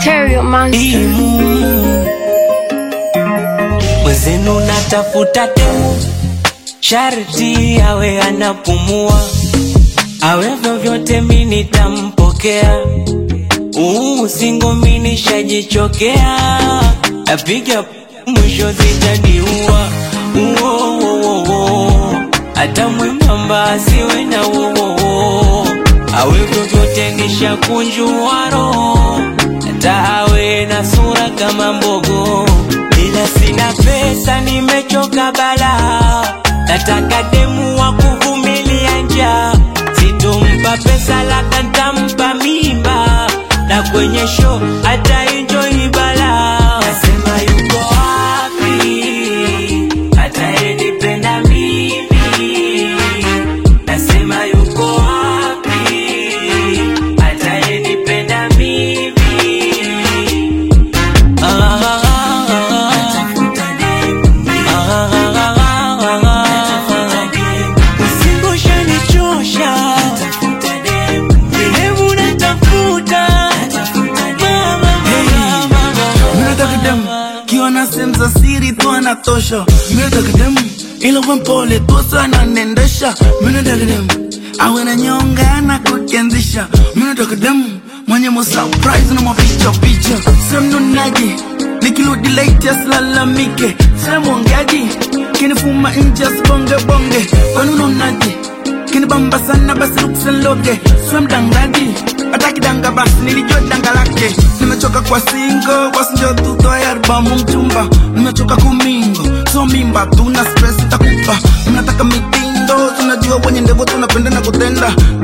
Stereo Monster. Imu. Mwenzenu natafuta demu, sharti awe anapumua, awe vyovyote mi nitampokea. Uu, singo mi nishajichokea, napiga mwisho zitaniua. Uo, uo, uo, uo. hata mwembamba asiwe na uo, awe vyovyote nishakunjua roho, hata awe na sura kama mbogo, ila sina pesa, nimechoka bala, nataka demu wa kuvumilia njaa, sitompa pesa laka ntampa mimba, na kwenye show hata enjoy bala. Nasema yuko wapi atayenipenda mimi? Nasema yuko wapi atayenipenda mimi? Ah, ah, ah, Usingo ushanichosha, Demu natafuta, mama, mama, mama. Minataka dem kiona sehemu za siri tu anatosha. Minataka dem ila uwe mpole tu sana nendesha. Minataka dem awe na nyonga na kukianzisha. Minataka dem mwenye mo surprise na mapicha picha. Semnunaji nikirudi late asilalamike. Semwongeaji kinifuma nje asibonge bonge. Kwani unaonaje? kinibamba sana basi luksenloge swe mdangaji atakidanga basi nilijua danga lake nimechoka kwa singo wasinjo tutoe albamu mchumba nimechoka kumingo so mimba tuna stress itakupa mnataka mitindo tunajua wenye ndevo tunapenda na kutenda